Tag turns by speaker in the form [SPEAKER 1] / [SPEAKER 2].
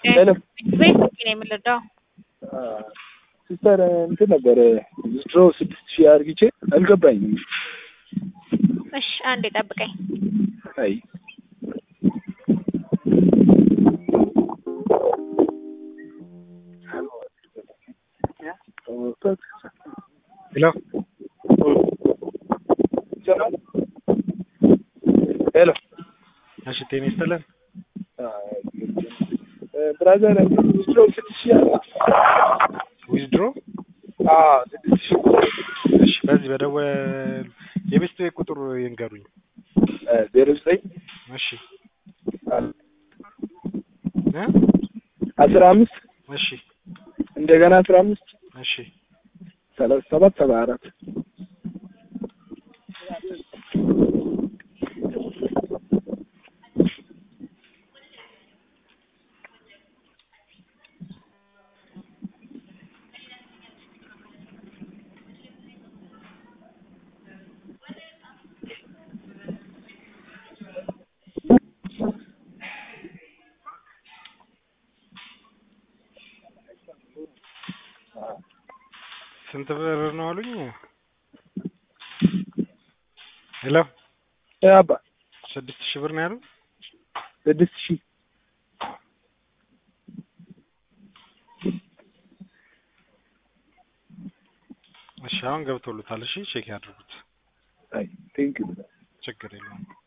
[SPEAKER 1] ሄሎ
[SPEAKER 2] ቤት ነው የምንረዳው።
[SPEAKER 1] ሲስተር እንትን ነበር ድሮ ስድስት ሺህ አርግቼ አልገባኝም።
[SPEAKER 2] እሺ አንዴ ጠብቀኝ።
[SPEAKER 1] አይ
[SPEAKER 3] ሄሎ
[SPEAKER 1] ሄሎ
[SPEAKER 3] እሺ፣ ጤና ይስጥልን።
[SPEAKER 1] ብራዘር ድሮ ስድስት ሺህ
[SPEAKER 3] ዊዝድሮ
[SPEAKER 1] አዎ ስድስት ሺህ
[SPEAKER 3] እሺ፣ በዚህ በደወል የቤት ቁጥር ይንገሩኝ።
[SPEAKER 1] ዜሮ ዘጠኝ
[SPEAKER 3] እሺ እ
[SPEAKER 1] አስራ አምስት
[SPEAKER 3] እሺ
[SPEAKER 1] እንደገና አስራ አምስት
[SPEAKER 3] እሺ
[SPEAKER 1] ሰላሳ ሰባት ሰባ አራት
[SPEAKER 3] ስንት ብር ነው አሉኝ? ሄሎ
[SPEAKER 1] አባ
[SPEAKER 3] ስድስት ሺህ ብር ነው ያሉ።
[SPEAKER 1] ስድስት ሺህ
[SPEAKER 3] እሺ አሁን ገብቶሉታል። እሺ ቼክ ያድርጉት።
[SPEAKER 1] አይ ቴንክ ዩ
[SPEAKER 3] ችግር የለውም።